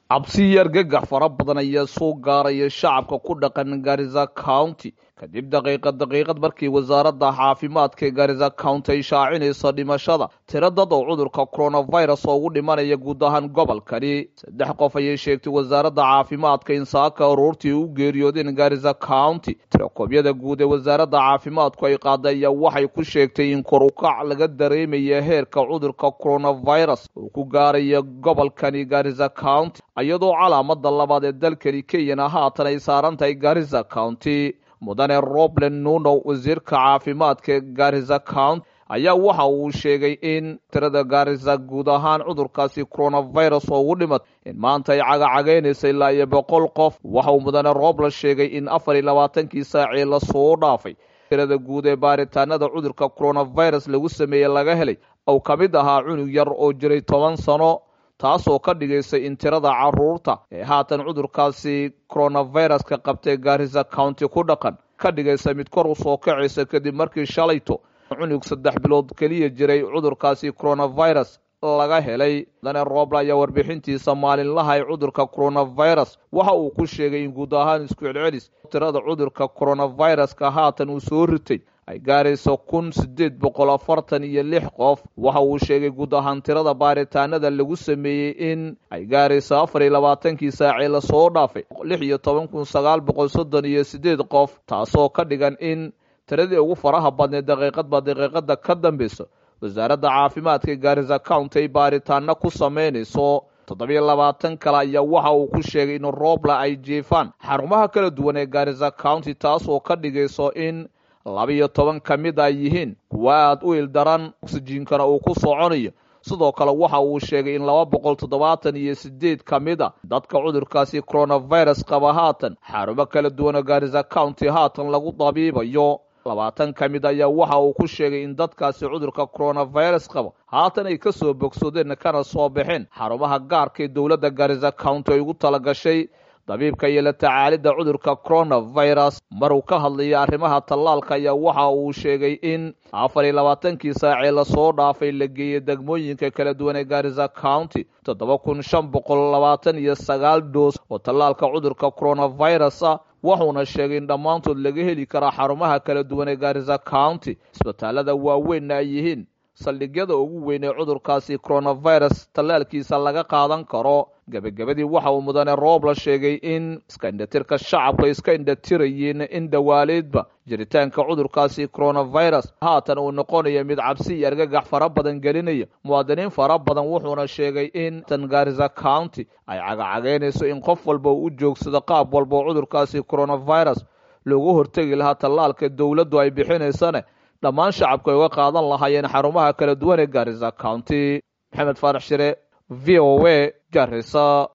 cabsi iyo argagax fara badan ayaa soo gaaraya shacabka ku dhaqan garisa county kadib daqiiqad daqiiqad markii wasaaradda caafimaadka ee garisa county ay shaacinayso dhimashada tiro dad oo cudurka coronavirus oo ugu dhimanaya guud ahaan gobolkani saddex qof ayay sheegtay wasaaradda caafimaadka in saaka aroortii u geeriyoodeen garisa county tirakoobyada guud ee wasaaradda caafimaadku ay qaaday ayaa waxay ku sheegtay in kor ukac laga dareemaya heerka cudurka coronavirus uu ku gaaraya gobolkani garisa county iyadoo calaamada labaad ee dalkani kenyana haatan ay saaran tahay garisa county mudane roblen nuno wasiirka caafimaadka ee garisa county ayaa waxa uu sheegay in tirada garisa guud ahaan cudurkaasi coronavirus oo ugu dhimad in maanta ay cagacagaynaysa ilaa iyo boqol qof waxa uu mudane roblen sheegay in afar iyo labaatankii saacii lasoo dhaafay tirada guud ee baaritaanada cudurka coronavirus lagu sameeyey laga helay ou ka mid ahaa cunug yar oo jiray toban sano taasoo ka dhigaysa in tirada caruurta ee haatan cudurkaasi coronaviruska qabtay garisa county ku dhaqan ka dhigaysa mid kor u soo kacaysa kadib markii shalayto cunug saddex bilood keliya jiray cudurkaasi coronavirus laga helay mudane roobla ayaa warbixintiisa maalinlaha ee cudurka coronavirus waxa uu ku sheegay in guud ahaan isku celcelis tirada cudurka coronaviruska haatan uu soo ritay ay gaarayso kun siddeed boqol afartan iyo lix qof waxa uu sheegay guud ahaan tirada baaritaanada lagu sameeyey in ay gaarayso afar iyo labaatankii saacee lasoo dhaafay lix iyo toban kun sagaal boqol soddon iyo siddeed qof taasoo ka dhigan in tiradii ugu faraha badneed daqiiqadba daqiiqada ka dambeyso wasaaradda caafimaadka garisa county ay baaritaano ku samaynayso toddobiyo labaatan kale ayaa waxa uu ku sheegay in roobla ay jiifaan xarumaha kala duwan ee garisa county taasoo ka dhigayso in labiyo toban ka mid ay yihiin kuwa aada u ildaran oksijiinkana uu ku soconayo sidoo kale waxa uu sheegay in laba boqol toddobaatan iyo sideed ka mid a dadka cudurkaasi coronavirus qaba haatan xarumo kala duwanoo garisa county haatan lagu dabiibayo labaatan ka mid ayaa waxa uu ku sheegay in dadkaasi cudurka coronavirus qaba haatan ay ka soo bogsadeen kana soo baxeen xarumaha gaarka ee dowladda garisa county ay ugu talagashay dabiibka iyo la tacaalidda cudurka coronavirus maruu ka hadlaya arrimaha tallaalka ayaa waxa uu sheegay in afar iyo labaatankii saacee lasoo dhaafay la geeyey degmooyinka kala duwan ee garisa county toddoba kun shan boqol labaatan iyo sagaal doos oo tallaalka cudurka coronavirus ah wuxuuna sheegay in dhammaantood laga heli karaa xarumaha kala duwan ee garisa county isbitaalada waaweynna ay yihiin saldhigyada ugu weyn ee cudurkaasi coronavirus tallaalkiisa laga qaadan karo gebagabadii waxa uu mudane roobla sheegay in iska indhatirka shacabku ay iska indhatirayeen in dhawaaleedba jiritaanka cudurkaasi coronavirus haatan uu noqonayo mid cabsi iyo argagax fara badan gelinaya muwaadiniin fara badan wuxuuna sheegay in tan garisa county ay cagacagaynayso in qof walba uu u joogsado qaab walba oo cudurkaasi coronavirus loogu hortegi lahaa tallaalka dowladdu ay bixinaysane dhammaan shacabku ay uga qaadan lahaayeen xarumaha kala duwan ee garisa county maxamed faarax shire v o a garisa